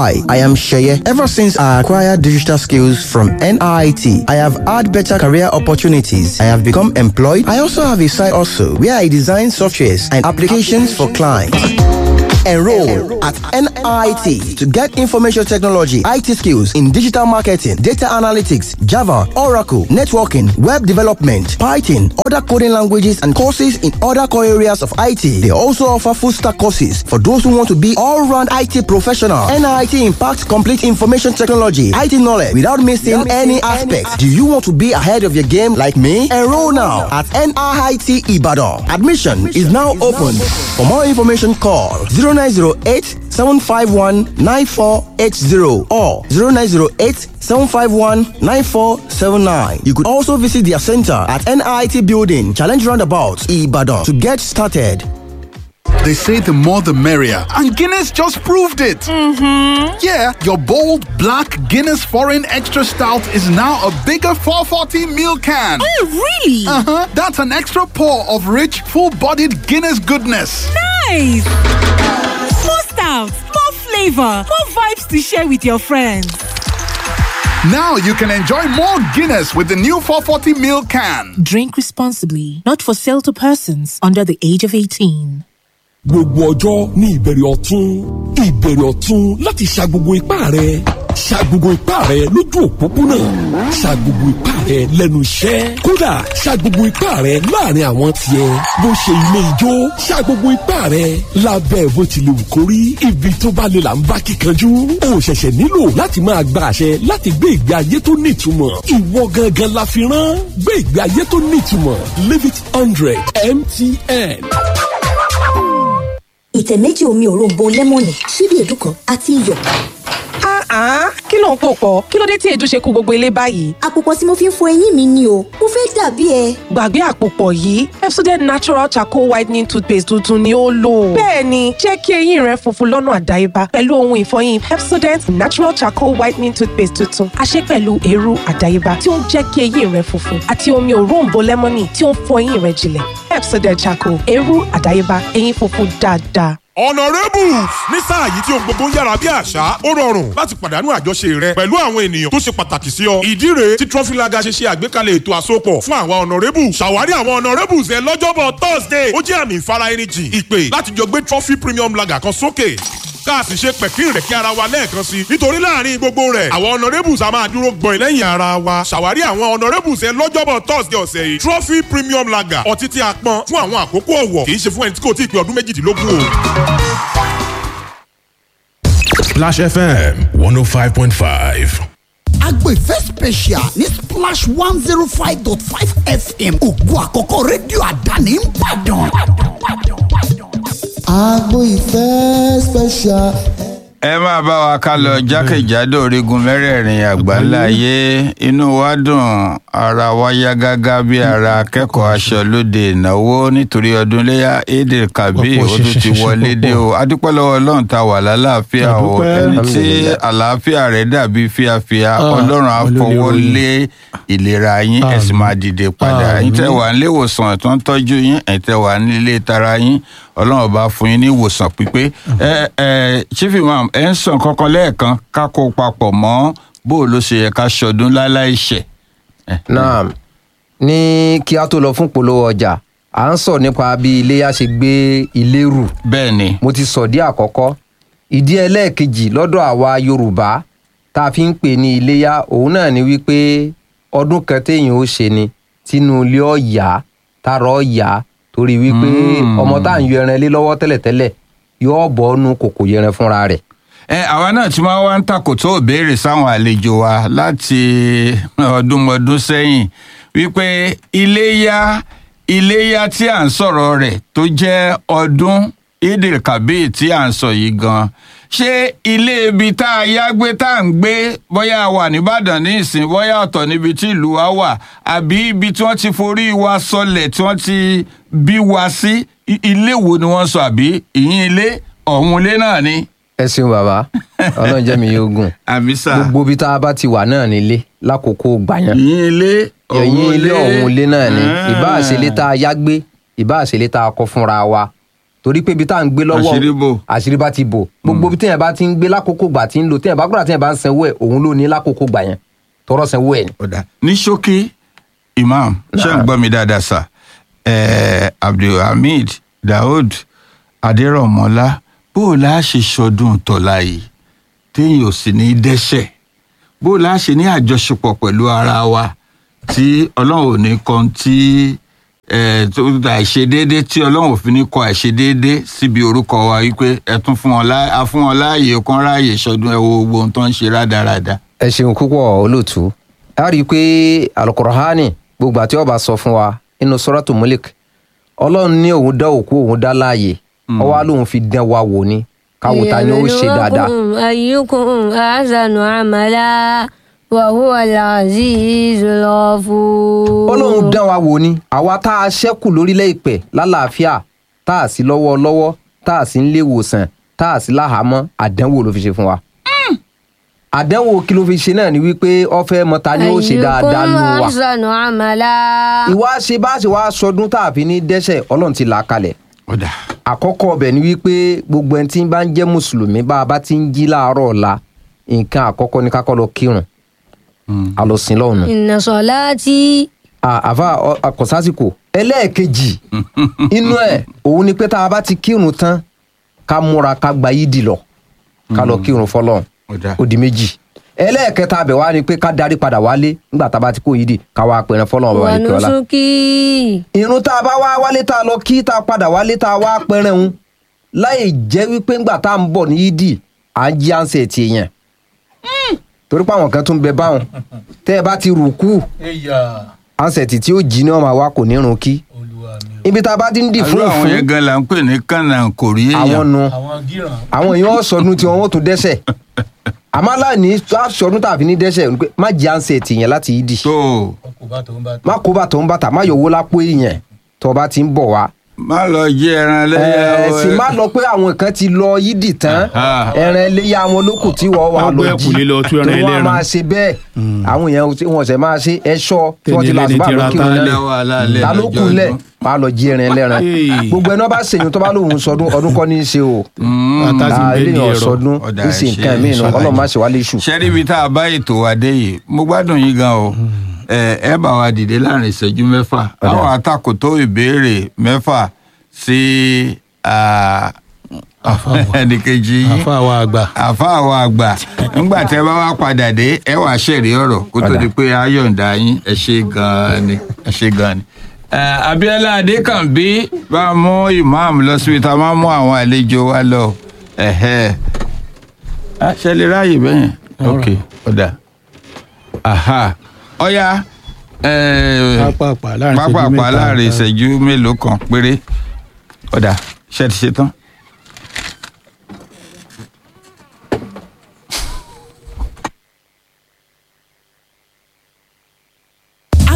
Hi, I am Sheye. Ever since I acquired digital skills from NIT, I have had better career opportunities. I have become employed. I also have a side also where I design softwares and applications for clients. Enroll at NIT to get information technology, IT skills in digital marketing, data analytics, Java, Oracle, networking, web development, Python, other coding languages, and courses in other core areas of IT. They also offer full stack courses for those who want to be all round IT professional. NIT impacts complete information technology, IT knowledge without missing any aspects. Do you want to be ahead of your game like me? Enroll now at NIT Ibadan. Admission is now open. For more information, call 0908 751 9480 or 0908 751 9479. You could also visit their center at NIT Building, Challenge Roundabout, Ibadan to get started. They say the more the merrier, and Guinness just proved it. Mm-hmm. Yeah, your bold black Guinness Foreign Extra Stout is now a bigger 440 ml can. Oh, really? Uh huh. That's an extra pour of rich, full-bodied Guinness goodness. Nice. More stout, more flavor, more vibes to share with your friends. Now you can enjoy more Guinness with the new 440 ml can. Drink responsibly. Not for sale to persons under the age of 18. gbogbo ọjọ́ ní ìbẹ̀rẹ̀ ọ̀tún ìbẹ̀rẹ̀ ọ̀tún láti ṣa gbogbo ipá rẹ̀ ṣa gbogbo ipá rẹ̀ lójú òpópónà ṣa gbogbo ipá rẹ̀ lẹ́nu iṣẹ́ kódà ṣa gbogbo ipá rẹ̀ láàrin àwọn tiẹ̀ bó ṣe ilé ijó ṣa gbogbo ipá rẹ̀ lábẹ́ bó ti lè wù kó rí ibi tó bá lè là ń bá kíkanjú o ṣẹ̀ṣẹ̀ nílò láti máa gba àṣẹ láti gbé ìgbé ayé tó nítumọ̀ ìwọ gangan la fi rán gbé ìgbé ayé tó nítumọ̀ live it hundred mtn ìtẹ̀ méjì omi òróǹbó lẹ́mọ̀nì ṣíbí èédú kan àti iyọ̀. Ah, kí ló ń pò pọ̀? Kí ló dé tí èédú ṣe kú gbogbo ilé báyìí? àpòpọ̀ tí mo fi ń fọ eyín mi ni o mo fẹ́ dàbí ẹ. Gbàgbé àpòpọ̀ yìí, Epsodent Natural Charcoal Whitening Toothpaste tuntun ni ó lò. Bẹ́ẹ̀ni, jẹ́ kí eyín rẹ funfun lọ́nà àdáyébá pẹ̀lú ohun ìfọyín Epsodent Natural Charcoal Whitening Toothpaste tuntun. A ṣe pẹ̀lú eérú àdáyébá tí ó ń jẹ́ kí eyín rẹ funfun àti omi òróǹbó lẹ́mọ́nì tí ó ń fọ eyín rẹ jinlẹ̀. Epsodent Charcoal, eérú àdáyébá, eyín funfun dáadáa. honourables ní sáà yìí tí ohun gbogbo ń yára bí àṣá ó rọrùn láti pàdánù àjọṣe rẹ pẹ̀lú àwọn ènìyàn tó ṣe pàtàkì sí ọ. ìdí rèé tí trọfílaga ṣe ṣe àgbékalẹ̀ ètò àsopọ̀ fún àwọn honourables ṣàwárí àwọn honourables ẹ lọ́jọ́bọ̀ thursday ó jẹ́ àmì ìfara ẹni jìn ìpè láti jọ gbé trophy premium lager kan sókè ká a sì ṣe pẹ̀kín rẹ̀ kí ara wa lẹ́ẹ̀kan sí i nítorí láàrin gbogbo rẹ̀ àwọn honourables a máa dúró gbọ̀n lẹ́yìn ara wa ṣàwárí àwọn honourables ẹ lọ́jọ́bọ̀ thursday ọ̀sẹ̀ yìí trophy premium lager ọtí tí a pọn fún àwọn àkókò ọ̀wọ̀ kì í ṣe fún ẹni tí kò tí ì pé ọdún méjìdínlógún o. Splash FM 105.5. agbèfẹ́ special ní splash one zero five dot five fm ògo àkọ́kọ́ rédíò àdáni ń bàdàn. agbo ìfẹ́ special. ẹ máa bá wa ká lọ jákèjádò orígun mẹ́rẹ̀ẹ̀rin àgbáńlá ayé inú wa dùn ara wa yá gágá bí ara akẹ́kọ̀ọ́ aṣọ lóde ìnáwó nítorí ọdún léyà èdè kàbí ó tún ti wọlé dé o adúpẹ́ lọ́wọ́ ọlọ́run tá a wà lálàáfíà o ẹni tí àlàáfíà rẹ̀ dàbí fíafíà ọlọ́run á fọwọ́ lé ìlera yín ẹ sì máa dìde padà ẹ̀yin tẹ́ wà nílé ìwòsàn tó ń tọ́jú yín ẹ̀yin tẹ́ wà nílé tara yín ọlọ́run bá fún yín ní ìwòsàn pípé ẹ ẹ chief imam ẹ ń sàn kankan lẹ́ẹ̀kan ká kó papọ̀ mọ́ bó o ló ṣe yẹ ká ṣọdún láláì ṣẹ̀. naam ní kí a tó lọ fún polówó ọjà à ń sọ nípa bí iléyà ṣe gbé ilé rù. bẹ́ẹ̀ni. mo ti sọ dí àkọ́kọ́ ìdí ẹlẹ́ẹ̀kejì lọ́dọ̀ àwa yorùbá tá a fi ń pè ní iléyà òun náà ni wípé ọdún kan téèyàn ó ṣe ni tínú ilé ọ̀yà tààrà ọ̀yà torí wípé ọmọ tá à ń yọ ẹran lé lọ́wọ́ tẹ́lẹ̀tẹ́lẹ̀ yóò bọ́ ọ́nù kòkò yẹran fúnra rẹ̀ ẹ àwa náà tí wọn wá ń takò tó béèrè sáwọn àlejò wa láti ọdúnmọdún sẹ́yìn wípé iléyá iléyá tí à ń sọ̀rọ̀ rẹ̀ tó jẹ́ ọdún idil kabir tí à ń sọ yìí gan ṣé ilé ibi tá a yá gbé tá à ń gbé bóyá a wà nìbàdàn ní ìsìn bóyá ọ̀tọ̀ níbi tí ìlú wa wà àbí ibi tí wọ́n ti forí wa sọlẹ̀ tí wọ́n ti bí wa sí ilé wo ni wọ́n sọ àbí ìyín ilé ọ̀hún ilé náà ni ẹ ṣeun bàbá ọlọrun jẹ mi yóò gùn àmísà gbogbo ibi tá a bá ti wà náà nílé lákòókò gbàyàn yín ilé ẹ̀yìn ilé ọ̀hún ilé náà ni ìbá àṣẹlé tá a yá gbé ìbá àṣẹlé tá a kọ́ fúnra wa torí pé ibi tá à ń gbé lọ́wọ́ Àṣírí bò. àṣírí bá ti bò gbogbo ibi téèyàn bá ti ń gbé lákòókò gbà tí ń lò téèyàn bá gbọ́dọ̀ téèyàn bá ń sanwó ẹ̀ òun ló ní lákòókò gbà yẹn tọrọ sanwó ẹ̀ ni. ní ṣókí imam ṣé ń gbọ́ mi dáadáa sà Eh, abdulhamid daoud adérọ̀mọ́lá bó o láà ṣe ṣọdún tọ́lá yìí téèyàn ò sì ní í dẹ́ṣẹ̀ bó o láà ṣe ní àjọṣepọ̀ pẹ̀lú ara wa tí ọlọ́run ò ní kan tí eh, tó àìṣedéédé tí ọlọ́run ò fi ní kọ àìṣedéédé síbi orúkọ wa wípé ẹ tún fún wọn láàyè a fún wọn láàyè kan ráàyè ṣọdún ẹ wo gbogbo ohun tó ń ṣe rádaràda. ẹ ṣeun púpọ̀ olóòtú a rí i pé alukurahani gbogbo àti ọba sọ fún wa nínú sọ́rọ́tò mulik ọlọ́run ní òun dá òkú òun dá láàyè ọwọ́ lòun fi dán wa wò ni káwo ta ni ó ṣe dáadáa. ليبلوكم أيكم أحسن عملا وهو العزيز الغفور ọlọ́run dán wa wò ni àwa tá a ṣẹ́kù lórílẹ̀ ìpẹ́ lálàáfíà tá a sí lọ́wọ́ lọ́wọ́ tá a sí ń lé ìwòsàn tá a sí láhàámọ́ àdánwò ló fi ṣe fún wa. àdánwò kí ló fi ṣe náà ni wípé ọfẹ mọta ni ó ṣe dáadáa nù أيكم wa. أحسن عملا ìwà ṣe bá ṣe wá sọdún tá a fi ní dẹ́sẹ̀ ọlọ́run ti là á kalẹ̀. àkọ́kọ́ ọbẹ̀ ni wípé gbogbo ẹni tí ń bá ń jẹ́ mùsùlùmí bá a bá ti ń jí láàárọ̀ ọ̀la nǹkan àkọ́kọ́ ni kákọ́ lọ kírun a lọ sin lọ́hùn. إن صلاتي àfa àkọsásìkò ẹlẹ́ẹ̀kejì inú ẹ̀ òun ni pé tá a bá ti kírun tán ká múra ká gba yídì lọ ká lọ kírun fọlọ́run ó di méjì ẹlẹ́ẹ̀kẹta abẹ̀ wá ni pé ká darí padà wálé nígbà tá a bá ti kó yídì ká wá pẹ̀rẹ̀ fọlọ́run bàbá ìkẹ́ ọlá ونسكي irun tá a bá wá wálé tá a lọ kí tá a padà wálé tá a wá pẹrẹ ń láì jẹ́ wípé ńgbà tá a ń bọ̀ ní yídì à ń jí ànsẹ̀ tì yẹn torí pé àwọn kan tún bẹ báwọn tẹ́ ẹ bá ti rù kú ànsẹ̀ tì tí ó jí ní ọmọ àwa kò ní run kí ibi tá a bá ti ń dì fún àlọ́ àwọn òfin yẹn gan la ń pè ní kànáà kò rí èèyàn. àwọn nu àwọn èèyàn sọdún tí wọn ó tún dẹ́sẹ̀ àmọ́ aláàní sọdún tàbí ní dẹ́sẹ̀ ni pé má jí ànsẹ̀ tì yẹn láti yídì má kó bàtọ̀ ń bàtà má yọ̀wó lápò èèyàn tó o bá ti ń bọ̀ wá má lọ jí ẹran lẹ́yà ẹ sì má lọ pé àwọn kan ti lọ yídì tán ẹran iléyà wọn lókù tí wọn wà Wọ́n lọ gbé jí ẹ̀kúlé lọ tú ẹran tí wọn ẹlẹ́ran. máa ṣe bẹ́ẹ̀ àwọn èèyàn tí wọn ṣe máa ṣe ẹṣọ tí wọn ti là Tẹni àtúbà ẹlẹ́ni lọ ti kí ra wọn tálẹ̀. lẹ ta ló kù lẹ máa lọ jí ẹran ẹlẹ́ran gbogbo ẹni wọn bá ṣèyún tó bá lóun sọdún ọdún kọ́ ní í ṣe o Ah, eléyàn sọdún Ọ̀dà ní sí ẹ ṣe nǹkan mìíràn ṣàlàyé. ọlọ́run má ṣe wá léṣù. ṣẹ́rí ibi tá a bá ètò wa dé yìí mo gbádùn yín gan o ẹ ẹ bá wa dìde láàrin ìṣẹ́jú mẹ́fà àwọn àtakò tó ìbéèrè mẹ́fà sí ah, ẹnìkejì yín àfa àwọn àgbà. àfa àwọn àgbà ńgbà tẹ bá wá padà dé ẹ wàá ṣẹ̀rí ọ̀rọ̀ kó tó di pé ayọ̀ǹda yín ẹ ṣe gan-an ni ẹ ṣe gan-an ni. Eh, Abíọ́lá Adékànbí bá a mú imam lọ síbi tá a máa mú àwọn àlejò wa lọ ẹ̀hẹ́ Ah, ṣe lè ráàyè bẹ́yẹn ok ọ̀dà aha ọ̀ya eh, Pápápá láàrin ìṣẹ́jú pápápá mẹ́ta. láàrin ìṣẹ́jú mélòó kan péré ọ̀dà ṣe ti ṣe tán.